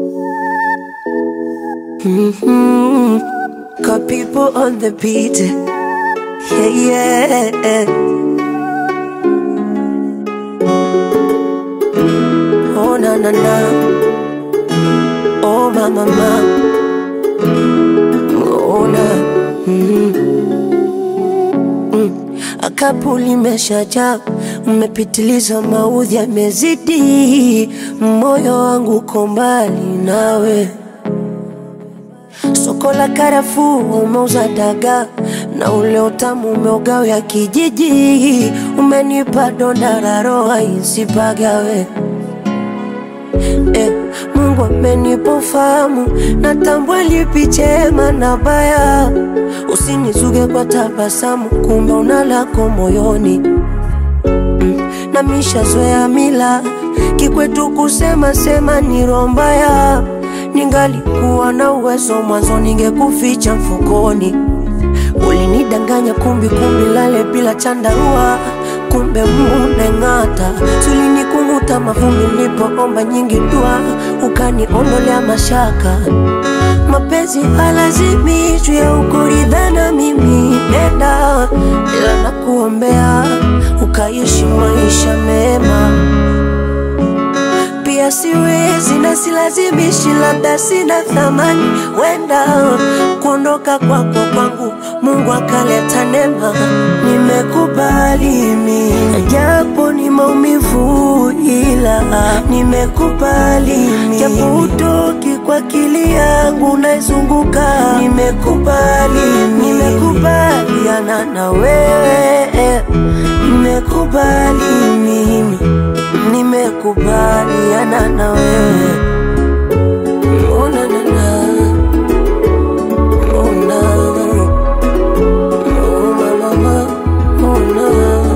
Mhm. Got people on the beat. Yeah, yeah. Oh, na na na. Oh, ma ma ma. Oh, na. Mhm. Mm. Akapu limeshajaa, umepitiliza, maudhi yamezidi, moyo wangu uko mbali nawe. Soko la karafuu umeuza dagaa na ule utamu umeugao ya kijiji, umenipa donda la roho isipagawe. Eh, Mungu amenipa ufahamu, natambua lipi chema na baya. Usinizuge kwa tabasamu, kumbe una lako moyoni na mishazoea mila kikwetu kusema sema ni roho mbaya. Ningalikuwa na uwezo mwanzo, ningekuficha mfukoni. Ulinidanganya kumbi kumbi, lale bila chandarua, kumbe muneng'ata. Sulinikung'uta mavumbi, nilipoomba nyingi dua, ukaniondolea mashaka. Mapenzi halazimishwi ya ukuridhana, mimi nenda, ila nakuombea ukaishi maisha mema pia siwezi na silazimishi, labda sina thamani, wenda kuondoka kwako kwangu Mungu akaleta neema. Nimekubali mimi, japo ni maumivu, ila nimekubali mimi, japo utoki kwa akili yangu naizunguka. Nimekubali mimi, nimekubaliana na wewe, nimekubali mimi nimekubaliana na wewe. Oh, na, na, na. Oh, na. Oh, ma, ma, ma. Oh, na.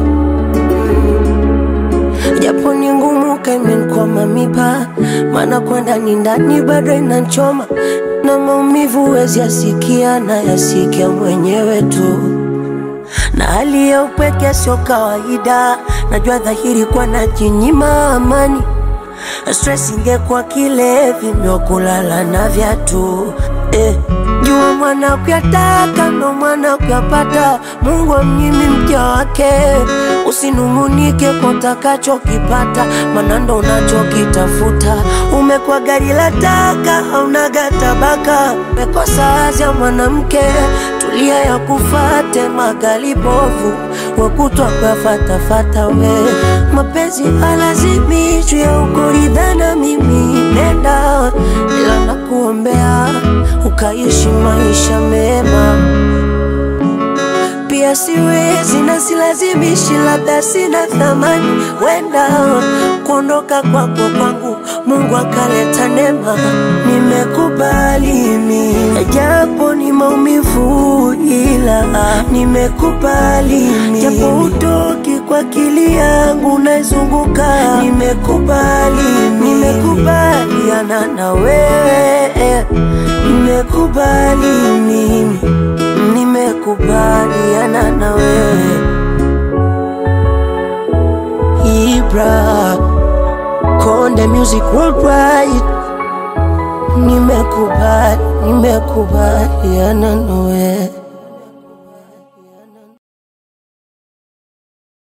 Japo ni ngumu kaimenkwama mipa, maana kwenda ni ndani bado inanchoma na maumivu wezi yasikia na yasikia mwenyewe tu na hali ya upweke sio kawaida, najua dhahiri kwa najinyima amani. Stress ingekuwa kilevi ndio kulala na viatu eh. Jua mwana kuyataka ndo mwana kuyapata, Mungu amnyimi mja wake. Usinung'unike kwa utakachokipata, maana ndo unachokitafuta. Umekuwa gari la taka, haunaga tabaka, umekosa azi ya mwanamke, tulia ya kufate magali bovu, wakutwa kuyafatafata we. Mapenzi halazimishwi ya ukuridhana, mimi nenda, ila nakuombea ukaishi maisha mema pia siwezi na silazimishi, labda sina thamani, wenda kuondoka kwako kwangu Mungu akaleta neema. Nimekubali mimi, japo ni maumivu, ila nimekubali mimi, japo utoki kwa akili yangu naizunguka. Nimekubali mimi, nimekubaliana na wewe, nimekubali mimi nimekubaliana na wewe Ibra Konde Music Worldwide, nimekubali nimekubaliana na wewe